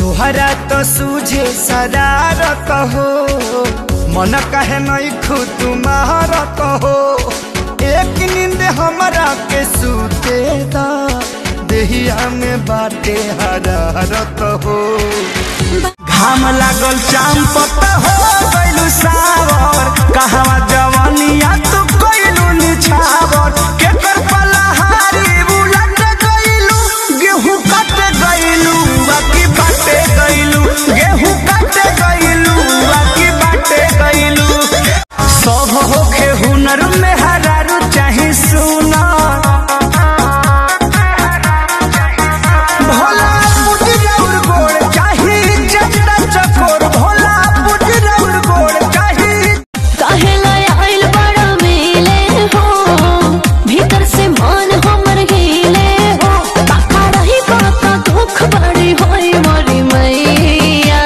तुहरा तो सूझे शरारत हो मन कहे नहीं खू तुम्हारत हो एक नींद हमरा के सूते दा देहिया में बाटे हरारत हो घाम लागल चाम पत हो गइलू सावर कहवा जवानिया तू कइलू निछावर के कर पलहारी बुलट गइलू गेहूं कट गइलू बाकी बाटे गइलू गेहूं कट गइलू बाकी बाटे गइलू सब होखे हुनर में हरारू चाहे सुना भोला पुजरौर गोड़ चाही चंदा चकोर भोला पुजरौर गोड़ चाही काहेला आइल बड़ा मेले हो भीतर से मन हमर हिले हो काका रही काका दुख बड़ी होई मोरी मैया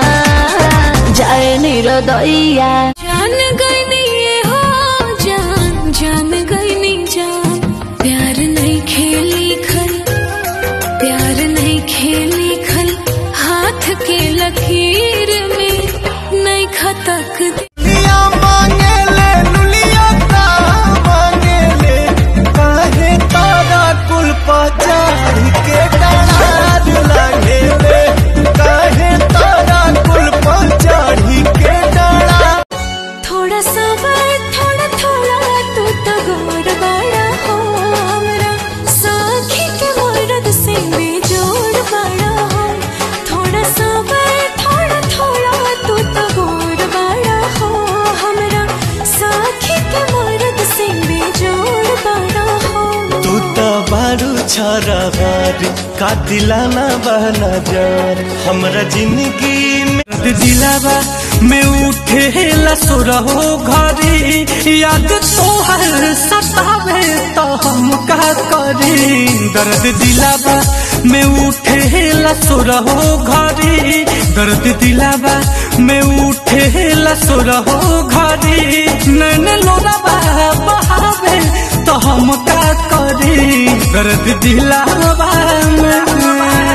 जाए निरदैया जान गईनी ये हो जान जान गईनी जान प्यार नहीं खेली खल प्यार नहीं खेली खल हाथ के लकीर में नहीं खतक दुनिया मांगे ले दुनिया का मांगे ले काहे तारा कुल पचारी के डार लागे ले काहे तारा कुल पचारी के डार थोड़ा सा बात थोड़ा थोड़ा तू तो गौर बड़ा हो हमरा साखी के मर्द से बेजोड़ बड़ा हो थोड़ा सा बात थोड़ा थोड़ा तू तो गौर बड़ा हो हमरा साखी के मर्द से बेजोड़ बड़ा हो तू तो बारू छरहर का दिलाना बहना जार हमरा जिंदगी में दिलावा में उठे लसुरहो घरी याद तोहर सतावे तो हम का करी दर्द दिलावा में उठे लसुरहो घरी दर्द दिलावा में उठे लसुरहो घरी नैन लोरावा बहावे तो हम का करी दर्द दिलावा में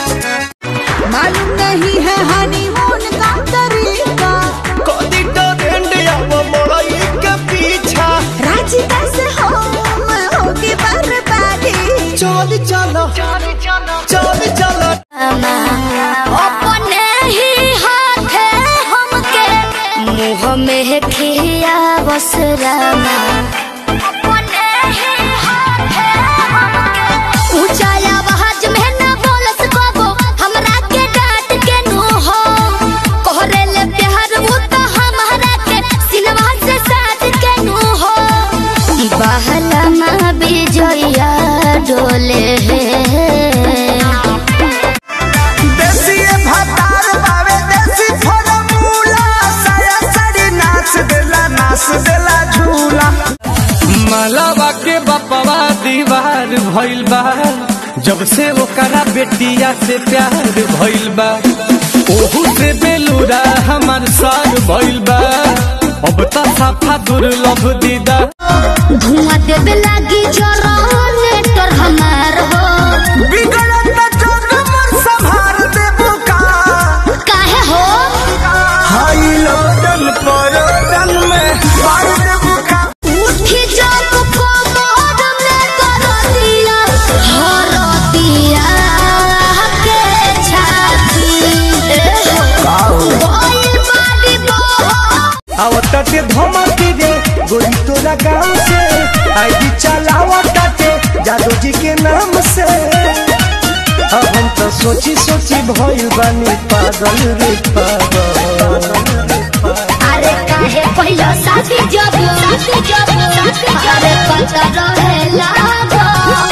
मालूम नहीं है हनीमून का तरीका कदी ट्रेंड अब मड़ई के पीछा राजी कैसे हो मैं होगी बर्बादी चल चलो चल चलो अपने ही हाथे हमके मुंह में खिया बसरामा अपने ही हाथे हमके ऊंचा आवाज में न बोलस कबो हमरा के डांट के नु हो कोहरे ले प्यार वो तो हमरा के सिनवा से साथ के नु हो बहला मां बिजया डोले देसी भतार बावे देसी फॉर्मूला साया साड़ी नाच देला नाच देला झूला मालावा के बपवा दीवार भइल बा जब से ओकरा बेटिया से प्यार भइल बा ओहू से बेलूरा हमार सार भइल बा अब त साफा दुर्लभ दीदा धुआं देवे लागी जनरेटर हमार हो बिगड़त जग मोर संभार देबू का काहे हो हाई लोटन परोटन में मार देबू का उठी जब कोमर में करतिया हरतिया के छाती बोल बाड़ी बो आवताटे धमकी रे गोरी तोरा गाँव से आईडी चलावताटे जादू जी के नाम से अब हम तो सोची सोची भइल बानी पागल रे पागल अरे काहे पहिला साथी जब साथी जब अरे पता रहे लागो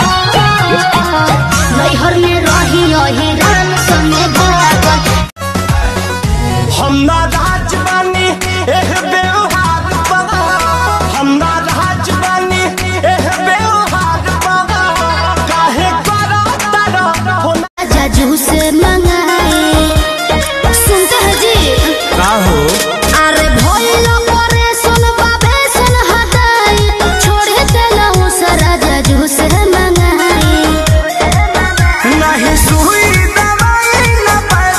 नैहर में रही रही राम सने भागल हम ना राज बानी एह व्यवहार बा हम ना राज बानी एह व्यवहार बा काहे करा तारा हो जजू से मंगाए सुनते हैं जी का हो अरे भइल परे सुन बाबे सुन हटाई छोड़े देला सारा जजू से मंगाए नहीं सुई दवाई न पैसा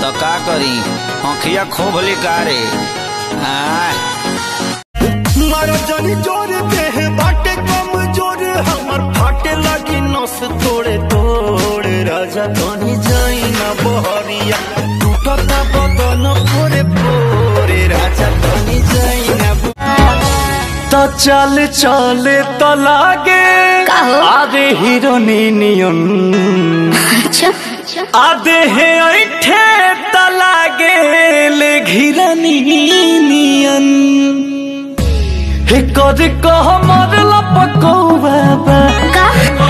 तो का करी आँखिया खोभली कारे हाँ मारो जनी जोर देह बाटे कम जोर हमर फाटे लगी नस तोड़े तोड़े राजा तनी जाई ना बहरिया टूटता बदन पोरे पोरे राजा तनी जाई ना तो चल चले तो लागे का हो? आधे हीरोनी नियन अच्छा आधे है ऐठे तो लागे ले घिरनी नियन हे कर कह मरला पकौआ बा का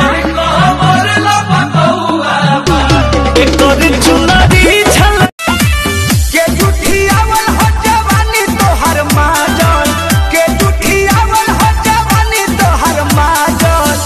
हे कर चुनरी छल के जुठियावल हो जवानी तोहर माजन के जुठियावल हो जवानी तोहर माजन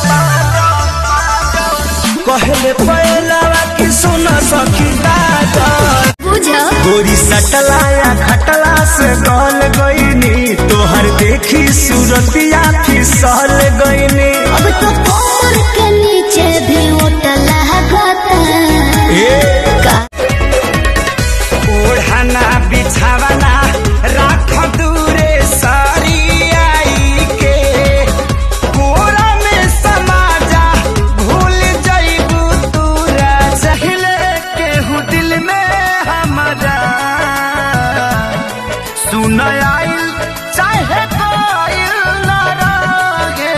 कहले पहलावा कि सुन सखी दादन बुझो गोरी सटलाया खटला से गल गईनी तोहर देखी सूरतिया फिसल गईनी अब तो कमर के नीचे भी होटल लगता का ओढ़ना बिछावना राख दूरे सारी आई के कोरा में समाजा भूल जाइबू तू चहले केहू दिल में हमारा सुन आइल चाहे कोइल न रहे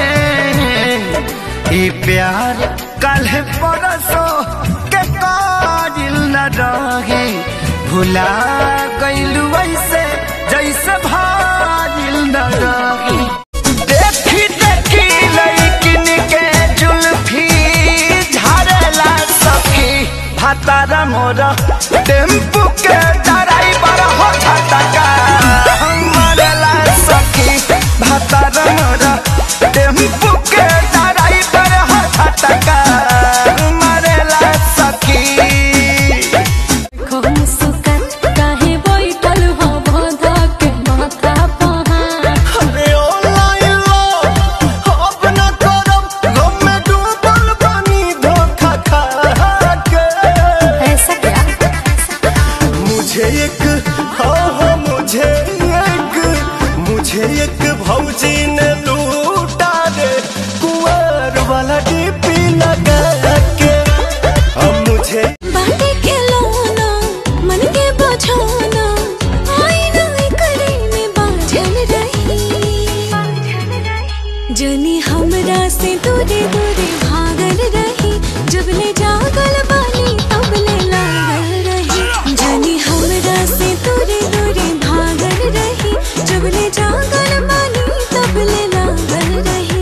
ई प्यार कल परसो के काजिल न रहे भुला गइलू ऐसे जैसे भाजिल न रहे देखी देखी लड़किन के जुल्फी झाड़ला सखी भातारा मोरा टेम्पू के ड्राइवर हो झटका मरला सखी भातारा मोरा टेम्पू के ड्राइवर हो झटका मरला सखी कौन सुकत काहे बैठल हो बांधा के माथा पहाड़ अरे ऑनलाइन लो अब न करब गम में डूबल बानी धोखा खा के ऐसा क्या मुझे एक हाँ हाँ मुझे एक मुझे एक भौजी ने लूटा रे कुंवर वाला डीपी लगा के अब मुझे बाटे के लोना मन के बझाना आईना करे में बाझल रही जनी हमरा से दूरे दूरे भागल रही जब ले जागल बानी तब ले लागल रही जनी हमरा से दूरे दूरे भागल रही जब ले जागल बानी तब ले लागल रही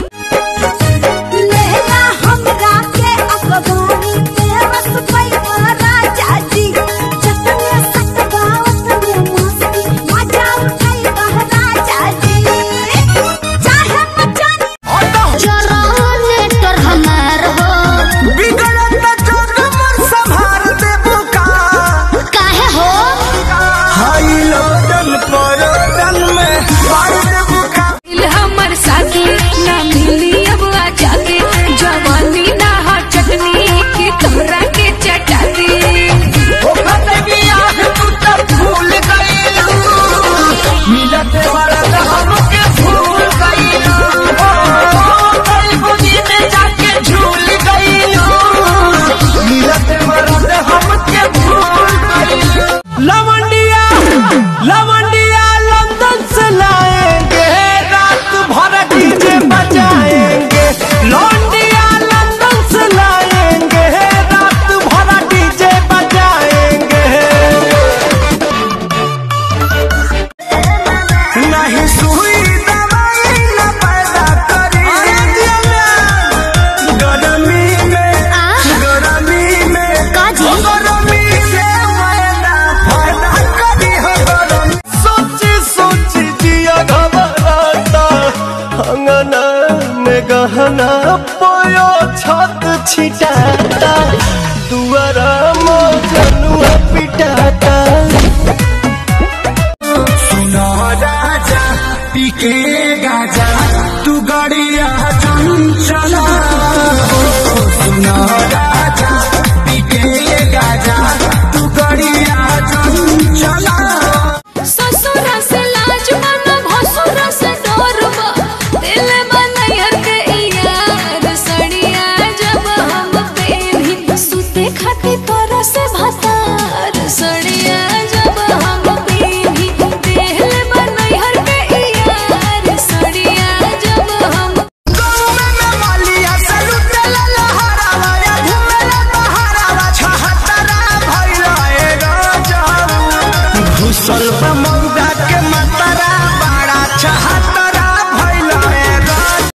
लेला हमरा के अखबारी पे बस पैसा राजा जी जतने सतगावत में मस्ती मजा उठाई बह राजा जी चाहे मचान जनरेटर हमार हो बिगड़त जोर मोर संभाल दे बुका काहे हो हाई लोडन परोडन में मार दे बुका दिल हमर साथी ना मिली अब आ जाके जवानी ना हो चटनी की तोरा के चटाती ओ कतबिया तू तब भूल गईलू मिलते वाला तो हमके भूल गईलू ओ कई बुझी में जाके झूल गईलू मिलते वाला तो हमके भूल गईलू लवंडिया लवंडिया लंदन से लाएंगे रात भर डीजे बजाएंगे लौंडिया लंदन से लाएंगे रात भर डीजे बजाएंगे नहीं सुई दवाई न पैदा करी गरमी में आ? गरमी में काजी? गरमी से पैदा पैदा करी हो गरमी सोची सोची जिया घबराता अंगना में गहना पोयो छत छिटाता दुआरा मोजनुआ पिटाता सुनो राजा पीके गाजा तू गड़िया चंचला सुनो राजा